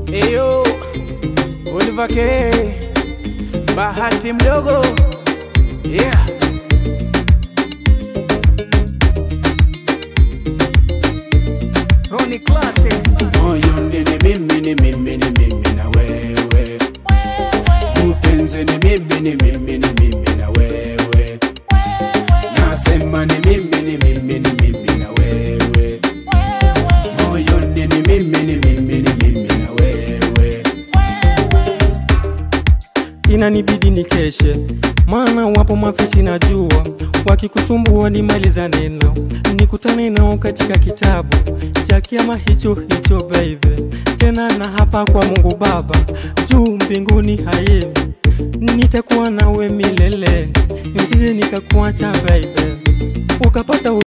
Eyo, Oliver K, Bahati mdogo, yeah. Ronnie Classic. moyoni ni mimi ni mimi ni mimi na wewe upenzi ni mimi ni mimi ni mimi na wewe nasema ni mimi ni mimi ni mimi na wewe moyoni ni mimi ni mimi ni mimi na wewe inanibidi nikeshe, maana wapo mafichi najua, wakikusumbua nimaliza neno, nikutane nao katika kitabu cha kiama hicho hicho baby, tena na hapa kwa Mungu Baba juu mbinguni haye, nitakuwa nawe milele, nisije nikakuacha baby, ukapata